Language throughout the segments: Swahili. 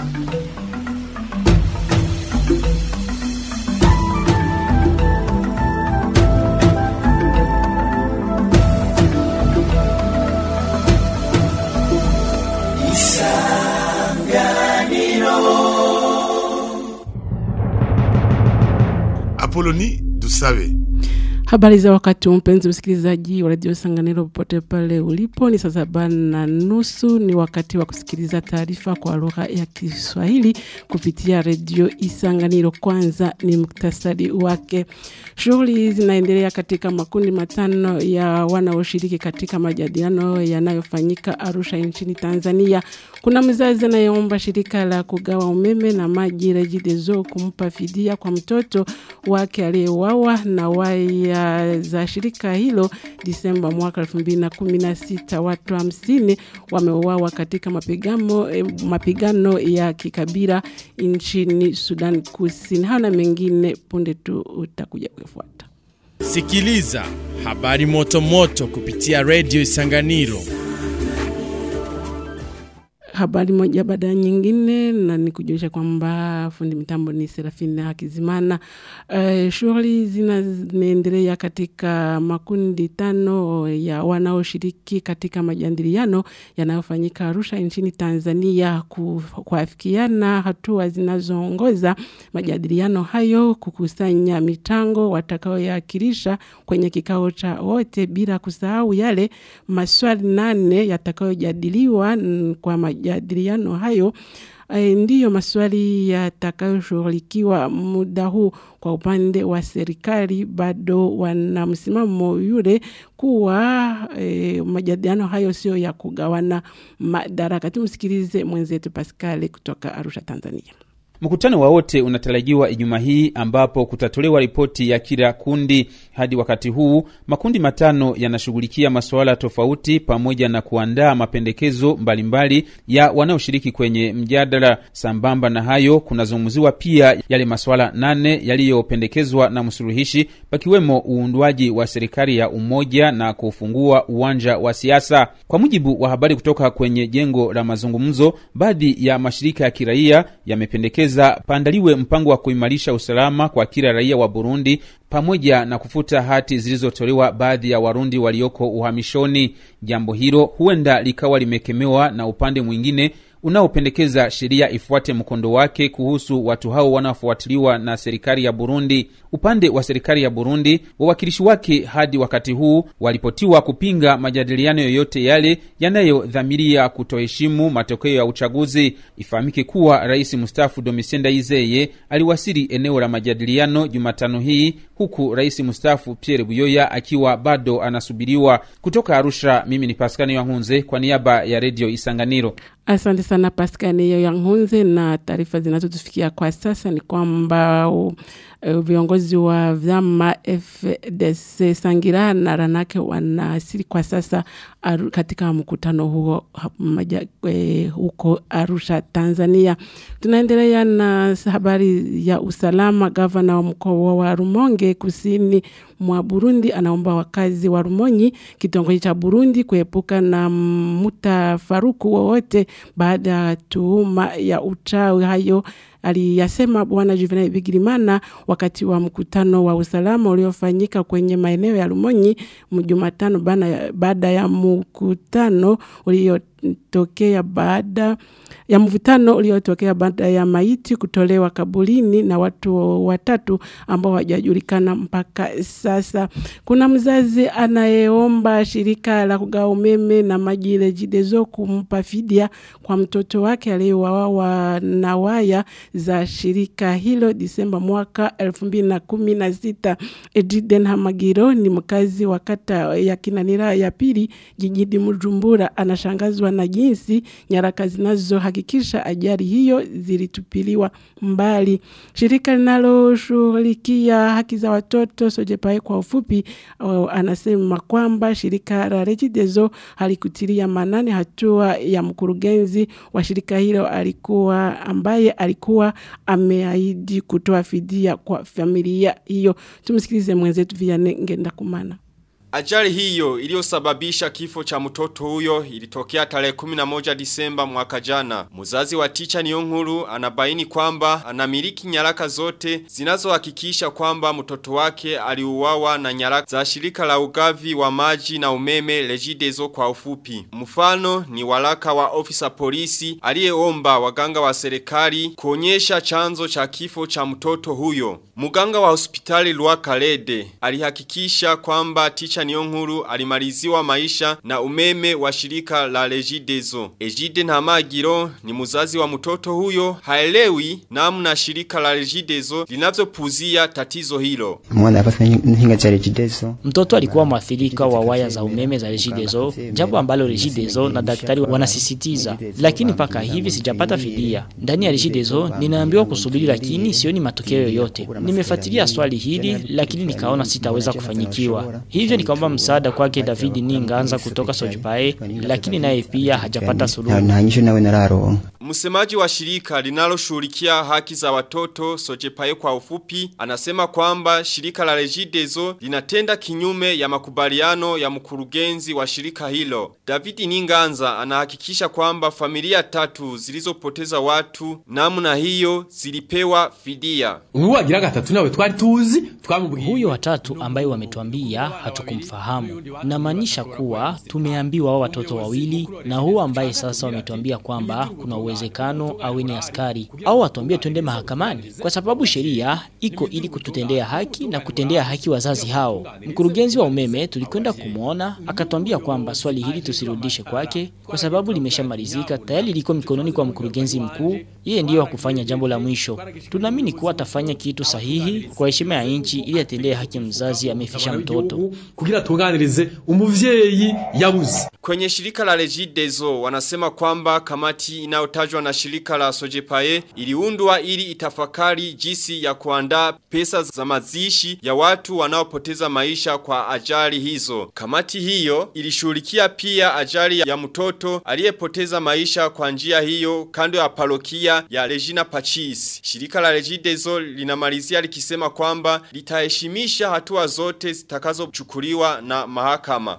Apoloni Dusabe. Habari za wakati huu mpenzi msikilizaji wa redio Sanganiro popote pale ulipo, ni saa saba na nusu. Ni wakati wa kusikiliza taarifa kwa lugha ya Kiswahili kupitia redio Isanganiro. Kwanza ni muktasari wake. Shughuli zinaendelea katika makundi matano ya wanaoshiriki katika majadiliano yanayofanyika Arusha nchini Tanzania. Kuna mzazi anayeomba shirika la kugawa umeme na maji REGIDESO kumpa fidia kwa mtoto wake aliyeuawa na waya za shirika hilo Disemba mwaka 2016. Watu hamsini wameuawa katika mapigano, eh, mapigano ya kikabila nchini Sudan Kusini. Hana mengine punde tu utakuja kufuata. Sikiliza habari moto moto kupitia redio Isanganiro. habari moja baada ya nyingine na nikujulisha kwamba fundi mitambo ni Serafina Hakizimana. Uh, shughuli zinaendelea katika makundi tano ya wanaoshiriki katika majadiliano yanayofanyika Arusha nchini Tanzania ku- kuafikiana hatua zinazoongoza majadiliano hayo kukusanya michango watakaoyakilisha kwenye kikao cha wote bila kusahau yale maswali nane yatakayojadiliwa mm, kwa majadiliano hayo eh, ndiyo maswali yatakayoshughulikiwa muda huu. Kwa upande wa serikali, bado wana msimamo yule kuwa eh, majadiliano hayo sio ya kugawana madaraka. Tumsikilize mwenzetu Pascal kutoka Arusha, Tanzania. Mkutano wa wote unatarajiwa Ijumaa hii ambapo kutatolewa ripoti ya kila kundi. Hadi wakati huu makundi matano yanashughulikia masuala tofauti pamoja na kuandaa mapendekezo mbalimbali ya wanaoshiriki kwenye mjadala. Sambamba na hayo, kunazungumziwa pia yale masuala nane yaliyopendekezwa na msuluhishi, pakiwemo uundwaji wa serikali ya umoja na kufungua uwanja wa siasa. Kwa mujibu wa habari kutoka kwenye jengo la mazungumzo, baadhi ya mashirika ya kiraia yamependekeza paandaliwe mpango wa kuimarisha usalama kwa kila raia wa Burundi pamoja na kufuta hati zilizotolewa baadhi ya Warundi walioko uhamishoni. Jambo hilo huenda likawa limekemewa na upande mwingine unaopendekeza sheria ifuate mkondo wake kuhusu watu hao wanaofuatiliwa na serikali ya Burundi. Upande wa serikali ya Burundi, wawakilishi wake hadi wakati huu walipotiwa kupinga majadiliano yoyote yale yanayodhamiria kutoheshimu matokeo ya uchaguzi. Ifahamike kuwa rais mstaafu Domitien Ndayizeye aliwasili eneo la majadiliano Jumatano hii huku rais mstaafu Pierre Buyoya akiwa bado anasubiriwa. Kutoka Arusha, mimi ni Paskani Yankunze kwa niaba ya redio Isanganiro. Asante sana Pascal hiyo ya Nhunze, na taarifa zinazotufikia kwa sasa ni kwamba uh, uh, viongozi wa vyama FDC Sangira na Ranake wanaasili kwa sasa aru, katika mkutano huo ha- maja, eh, huko Arusha, Tanzania. Tunaendelea na habari ya usalama. Gavana wa mkoa wa Rumonge kusini mwa Burundi anaomba wakazi wa Rumonyi kitongoji cha Burundi kuepuka na mtafaruku wowote baada ya tuhuma ya uchawi. Hayo aliyasema Bwana Juvenal Bigirimana wakati wa mkutano wa usalama uliofanyika kwenye maeneo ya Rumonyi Jumatano bana- baada ya mkutano uliotokea baada ya mvutano uliotokea baada ya maiti kutolewa kabulini na watu watatu ambao hawajajulikana mpaka sasa. Kuna mzazi anayeomba shirika la kugawa umeme na maji REGIDESO kumpa fidia kwa mtoto wake aliyeuawa na waya za shirika hilo Disemba mwaka 2016. Ediden Hamagiro ni mkazi wa kata ya Kinanira ya pili jijini Bujumbura, anashangazwa na jinsi nyaraka zinazohakikisha ajali hiyo zilitupiliwa mbali. Shirika linaloshughulikia haki za watoto Sojepae kwa ufupi, uh, anasema kwamba shirika la REGIDESO halikutilia manane hatua ya mkurugenzi wa shirika hilo alikuwa ambaye alikuwa ameahidi kutoa fidia kwa familia hiyo. Tumsikilize mwenzetu Vianney Ngendakumana. Ajali hiyo iliyosababisha kifo cha mtoto huyo ilitokea tarehe 11 Disemba mwaka jana. Mzazi wa Ticha Niyonkuru anabaini kwamba anamiliki nyaraka zote zinazohakikisha kwamba mtoto wake aliuawa na nyaraka za shirika la ugavi wa maji na umeme Regideso kwa ufupi. Mfano ni walaka wa ofisa polisi aliyeomba waganga wa serikali kuonyesha chanzo cha kifo cha mtoto huyo. Muganga wa hospitali Lwakalede alihakikisha kwamba Ticha Niyonkuru alimaliziwa maisha na umeme wa shirika la Regideso. Ejide Ntamagiro ni muzazi wa mtoto huyo haelewi namna shirika la Regideso linavyopuzia tatizo hilo. Mwana hapa nhinga cha Regideso. Mtoto alikuwa mwathirika wa waya za umeme za Regideso, jambo ambalo Regideso na daktari wanasisitiza. Lakini mpaka hivi sijapata fidia. Ndani ya Regideso ninaambiwa kusubiri lakini sioni matokeo yoyote. Nimefuatilia swali hili lakini nikaona sitaweza kufanyikiwa. Hivyo nikaomba msaada kwake David Ninganza kutoka Sojipae lakini naye pia hajapata suluhu. Na nyisho nawe nararo. Msemaji wa shirika linaloshughulikia haki za watoto Sojepaye kwa ufupi anasema kwamba shirika la Regideso linatenda kinyume ya makubaliano ya mkurugenzi wa shirika hilo. David Ninganza anahakikisha kwamba familia tatu zilizopoteza watu namna hiyo zilipewa fidia. Uwagira gatatu nawe twari tuzi twamubwiye. Huyo watatu ambaye wametuambia hatukumfahamu. Namaanisha kuwa tumeambiwa wao watoto wawili na huo ambaye sasa wametuambia kwamba kuna uwezekano awe ni askari au watuambie twende mahakamani kwa sababu sheria iko ili kututendea haki na kutendea haki wazazi hao. Mkurugenzi wa umeme tulikwenda kumwona akatuambia kwamba swali hili tusirudishe kwake kwa sababu limeshamalizika tayari liko mikononi kwa mkurugenzi mkuu, yeye ndiyo wa kufanya jambo la mwisho. Tunaamini kuwa atafanya kitu sahihi kwa heshima ya nchi ili atendee haki mzazi amefisha mtoto. kugira tunganirize umuvyeyi yabuze. Kwenye shirika la Regideso wanasema kwamba kamati inayotajwa na shirika la Sojepae iliundwa ili itafakari jinsi ya kuandaa pesa za mazishi ya watu wanaopoteza maisha kwa ajali hizo. Kamati hiyo ilishughulikia pia ajali ya mtoto aliyepoteza maisha kwa njia hiyo kando ya parokia ya Regina Pachis. Shirika la Regideso linamalizia likisema kwamba litaheshimisha hatua zote zitakazochukuliwa na mahakama.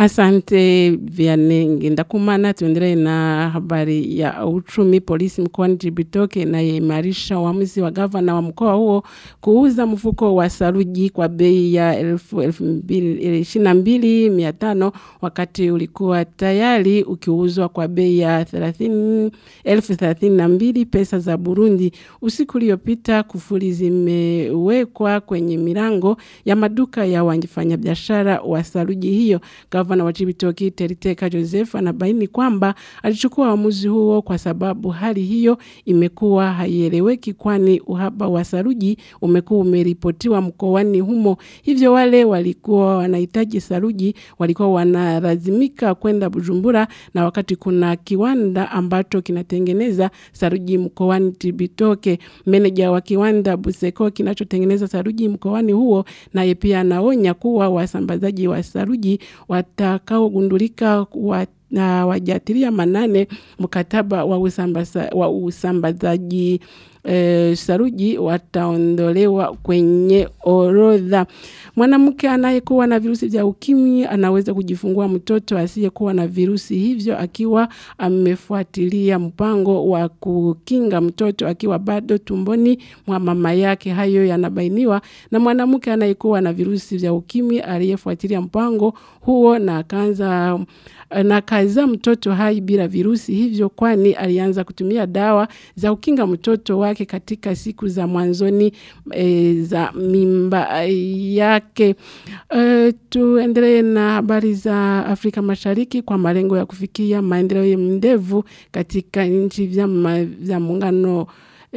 Asante Vianenge. Ndakumana tuendelee na habari ya uchumi. Polisi mkoani Jibitoke inaimarisha uamuzi wa gavana wa mkoa huo kuuza mfuko wa saruji kwa bei ya elfu, elfu mbili, ishirini na mbili mia tano wakati ulikuwa tayari ukiuzwa kwa bei ya thelathini elfu thelathini na mbili pesa za Burundi. Usiku uliopita kufuli zimewekwa kwenye milango ya maduka ya wafanyabiashara wa saruji hiyo. Gavana wa Cibitoke Teriteka Joseph anabaini kwamba alichukua uamuzi huo kwa sababu hali hiyo imekuwa haieleweki kwani uhaba wa saruji umekuwa umeripotiwa mkoani humo. Hivyo wale walikuwa wanahitaji saruji walikuwa wanalazimika kwenda Bujumbura na wakati kuna kiwanda ambacho kinatengeneza saruji mkoani Cibitoke. Meneja wa kiwanda Buseko kinachotengeneza saruji mkoani huo naye pia anaonya kuwa wasambazaji wa saruji watakaogundulika wa na wajatilia manane mkataba wa, usambasa, wa usambazaji e, saruji wataondolewa kwenye orodha. Mwanamke anayekuwa na virusi vya ukimwi anaweza kujifungua mtoto asiyekuwa na virusi hivyo akiwa amefuatilia mpango wa kukinga mtoto akiwa bado tumboni mwa mama yake. Hayo yanabainiwa na mwanamke anayekuwa na virusi vya ukimwi aliyefuatilia mpango huo na akaanza na kaza mtoto hai bila virusi hivyo kwani alianza kutumia dawa za kukinga mtoto wake katika siku za mwanzoni e, za mimba yake. E, tuendelee na habari za Afrika Mashariki kwa malengo ya kufikia maendeleo mndevu katika nchi vya muungano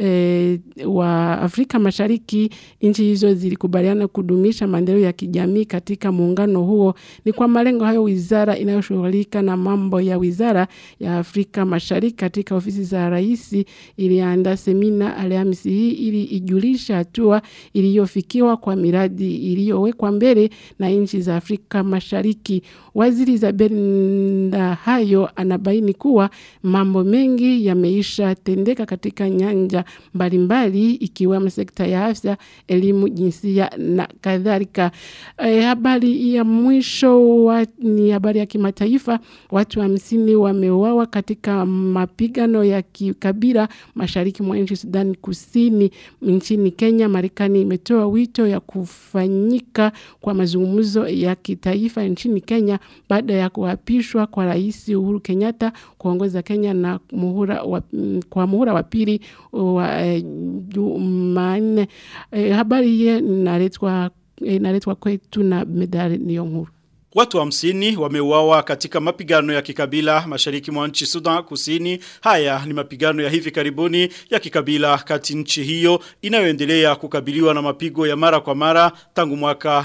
e, wa Afrika Mashariki, nchi hizo zilikubaliana kudumisha maendeleo ya kijamii katika muungano huo. Ni kwa malengo hayo, wizara inayoshughulika na mambo ya wizara ya Afrika Mashariki katika ofisi za rais iliandaa semina Alhamisi hii ili ijulisha hatua iliyofikiwa kwa miradi iliyowekwa mbele na nchi za Afrika Mashariki. Waziri Isabel Ndahayo anabaini kuwa mambo mengi yameisha tendeka katika nyanja mbalimbali ikiwemo sekta ya afya, elimu, jinsia na kadhalika. E, habari ya mwisho wa, ni habari ya kimataifa. Watu hamsini wameuawa katika mapigano ya kikabila mashariki mwa nchi Sudan Kusini. Nchini Kenya, Marekani imetoa wito ya kufanyika kwa mazungumzo ya kitaifa nchini Kenya baada ya kuapishwa kwa Rais Uhuru Kenyatta kuongoza Kenya na muhula wa, kwa muhula wa pili wa eh, Jumanne. Eh, habari hii inaletwa inaletwa kwetu na Medali Niyonkuru. Watu hamsini wameuawa katika mapigano ya kikabila mashariki mwa nchi Sudan Kusini. Haya ni mapigano ya hivi karibuni ya kikabila kati nchi hiyo inayoendelea kukabiliwa na mapigo ya mara kwa mara tangu mwaka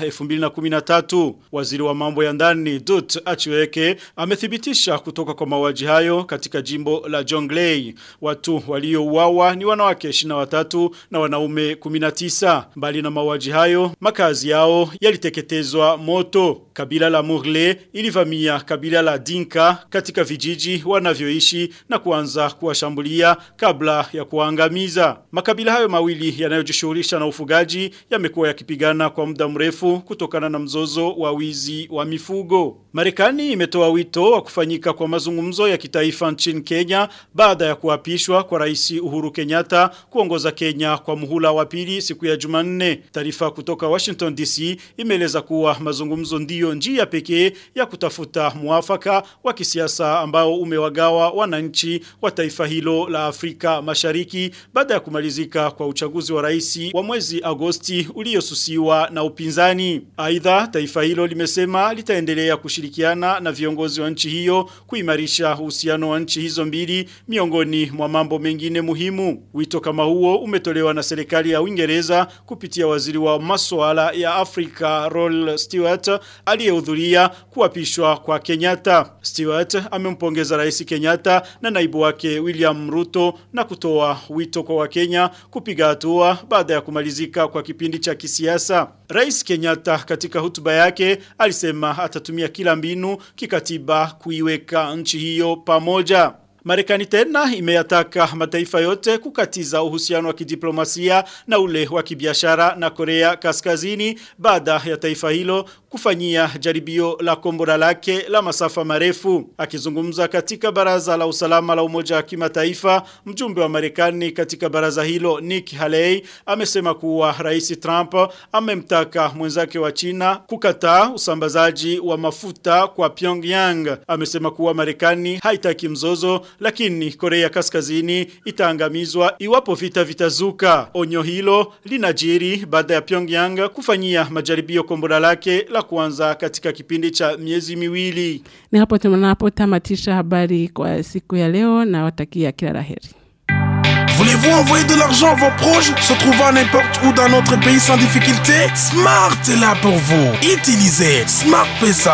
2013. Waziri wa mambo ya ndani Dut Achiweke amethibitisha kutoka kwa mauaji hayo katika jimbo la Jonglei. Watu waliouawa ni wanawake 23 na wanaume 19. Mbali na mauaji hayo, makazi yao yaliteketezwa moto. Kabila la Murle ilivamia kabila la Dinka katika vijiji wanavyoishi na kuanza kuwashambulia kabla ya kuangamiza. Makabila hayo mawili yanayojishughulisha na ufugaji yamekuwa yakipigana kwa muda mrefu kutokana na mzozo wa wizi wa mifugo. Marekani imetoa wito wa kufanyika kwa mazungumzo ya kitaifa nchini Kenya baada ya kuapishwa kwa Rais Uhuru Kenyatta kuongoza Kenya kwa muhula wa pili siku ya Jumanne. Taarifa kutoka Washington DC imeeleza kuwa mazungumzo ndiyo njia pekee ya kutafuta muafaka wa kisiasa ambao umewagawa wananchi wa taifa hilo la Afrika Mashariki baada ya kumalizika kwa uchaguzi wa rais wa mwezi Agosti uliosusiwa na upinzani. Aidha, taifa hilo limesema litaendelea kushirikiana na viongozi wa nchi hiyo kuimarisha uhusiano wa nchi hizo mbili miongoni mwa mambo mengine muhimu. Wito kama huo umetolewa na serikali ya Uingereza kupitia waziri wa masuala ya Afrika Roll Stewart aliyehudhuria kuapishwa kwa Kenyatta. Stewart amempongeza Rais Kenyatta na naibu wake William Ruto na kutoa wito kwa Wakenya kupiga hatua baada ya kumalizika kwa kipindi cha kisiasa. Rais Kenyatta katika hotuba yake alisema atatumia kila mbinu kikatiba kuiweka nchi hiyo pamoja. Marekani tena imeyataka mataifa yote kukatiza uhusiano wa kidiplomasia na ule wa kibiashara na Korea Kaskazini baada ya taifa hilo kufanyia jaribio la kombora lake la masafa marefu. Akizungumza katika baraza la usalama la umoja wa kimataifa, mjumbe wa Marekani katika baraza hilo Nick Haley amesema kuwa Rais Trump amemtaka mwenzake wa China kukataa usambazaji wa mafuta kwa Pyongyang. Amesema kuwa Marekani haitaki mzozo lakini Korea Kaskazini itaangamizwa iwapo vita vitazuka. Onyo hilo linajiri baada ya Pyongyang kufanyia majaribio kombora lake la kwanza katika kipindi cha miezi miwili. Ni hapo tunapotamatisha habari kwa siku ya leo na watakia kila laheri. Voulez-vous envoyer de l'argent à vos proches se trouvant n'importe où dans notre pays sans difficulté Smart est là pour vous. Utilisez Smart Pesa.